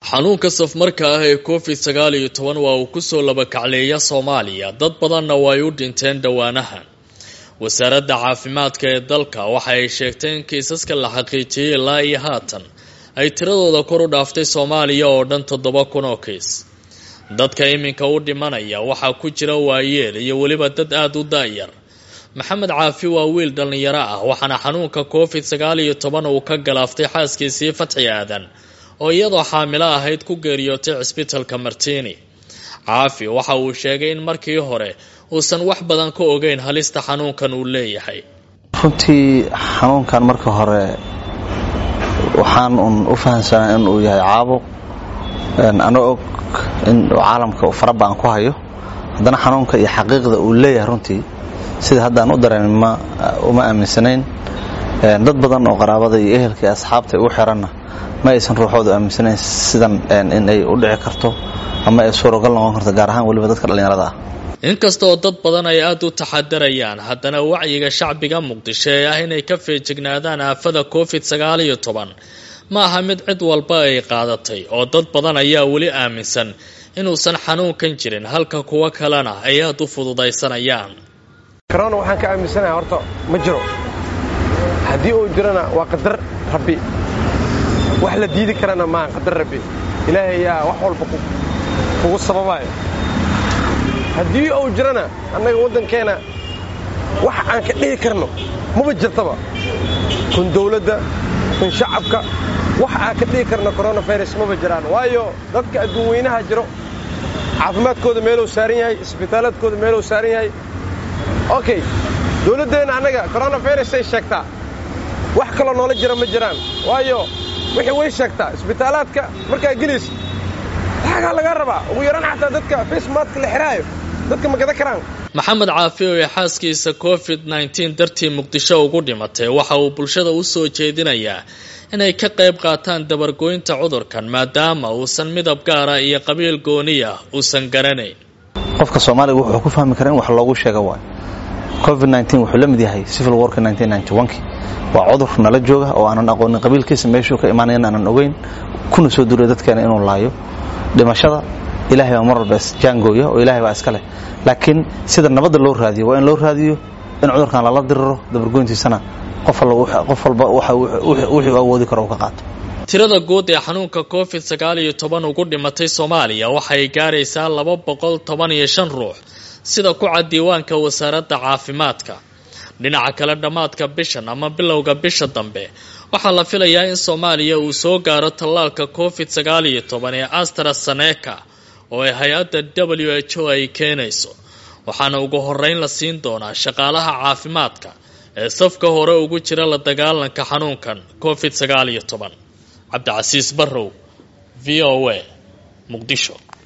xanuunka safmarka ah ee covid sagaal iyo toban waa uu kusoo labakacleeya soomaaliya dad badanna way u dhinteen dhowaanahan wasaaradda caafimaadka ee dalka waxa ay sheegtay in kiisaska la xaqiijiyay ilaa iyo haatan ay tiradooda kor u dhaaftay soomaaliya oo dhan toddoba kun oo kiis dadka iminka u dhimanaya waxaa ku jira waayeel iyo weliba dad aada u da-yar maxamed caafi waa wiil dhallinyaro ah waxaana xanuunka covid sagaal iyo toban uu ka galaaftay xaaskiisii fatxi aadan oo iyadoo xaamilo ahayd ku geeriyootay cisbitalka martini caafi waxa uu sheegay in markii hore uusan wax badan ka ogeyn halista xanuunkan uu leeyahay runtii xanuunkan marka hore waxaan un u fahamsanaa in uu yahay caabuq ana og in caalamka uu farabaan ku hayo haddana xanuunka iyo xaqiiqda uu leeyahay runtii sida haddaan u dareen uma aaminsanayn dad badan oo qaraabada iyo ehelka iyo asxaabta u xiranna ma aysan ruuxoodu aaminsanayn sidan in ay u dhici karto ama ay suuragal noqon karto gaar ahaan weliba dadka dhallinyarada ah inkastaoo dad badan ay aada u taxadarayaan haddana wacyiga shacbiga muqdisho ee ah inay ka feejignaadaan aafada covid sagaal iyo toban ma aha mid cid walba ay qaadatay oo dad badan ayaa weli aaminsan inuusan xanuunkan jirin halka kuwo kalena ay aada u fududaysanayaan korona waxaan ka aaminsanahay horta ma jiro haddii uu jirona waa qadar rabbi wax la diidi karana maaha qadar rabbi ilaahay ayaa wax walba kugu sababaayo haddii uu jirona annaga waddankeenna wax aan ka dhihi karno maba jirtaba kun dawladda kun shacabka wax aan ka dhihi karno koronafirus maba jiraan waayo dadka adduun weynaha jiro caafimaadkooda meeluu saaran yahay isbitaaladkooda meeluu saaran yahay okay dawladdeenna annaga koronafirusay sheegtaa wax kaloo noola jira ma jiraan waayo wixii way sheegtaa isbitaalaadka markaa gelaysa laxagaa lagaa rabaa ugu yaraan xataa dadka facemadka la xihaayo dadka ma gada karaan maxamed caafi oo xaaskiisa covid nneteen dartii muqdisho ugu dhimatay waxa uu bulshada u soo jeedinayaa inay ka qayb qaataan dabargoynta cudurkan maadaama uusan midab gaara iyo qabiil gooniya uusan garanayn qofka soomaaliga wuxuu ku fahmi kara in wax loogu sheega waay covid nneteen wuxuu la mid yahay civil warka nineteen ninety one-kii waa cudur nala jooga oo aanan aqoonin qabiilkiisa meeshuu ka imaanayan aanan ogeyn kuna soo duulay dadkeena inuu laayo dhimashada ilahay baa mar walba isjaangooya oo ilahay baa iska leh laakiin sida nabadda loo raadiyo waa in loo raadiyo in cudurkan lala diriro dabargoyntiisana qof walba wixii u awoodi karo uu ka qaato tirada guud ee xanuunka covid sagaal iyo toban ugu dhimatay soomaaliya waxay gaaraysaa laba boqol toban iyo shan ruux sida ku cad diiwaanka wasaaradda caafimaadka dhinaca kale dhammaadka bishan ama bilowga bisha dambe waxaa la filayaa in soomaaliya uu soo gaaro tallaalka covid sagaal iyo toban ee astraseneka oo ay hay-adda w h o ay keenayso waxaana ugu horeyn la siin doonaa shaqaalaha caafimaadka ee safka hore ugu jira la dagaalanka xanuunkan covid sagaal iyo toban cabdicasiis barrow v o a muqdisho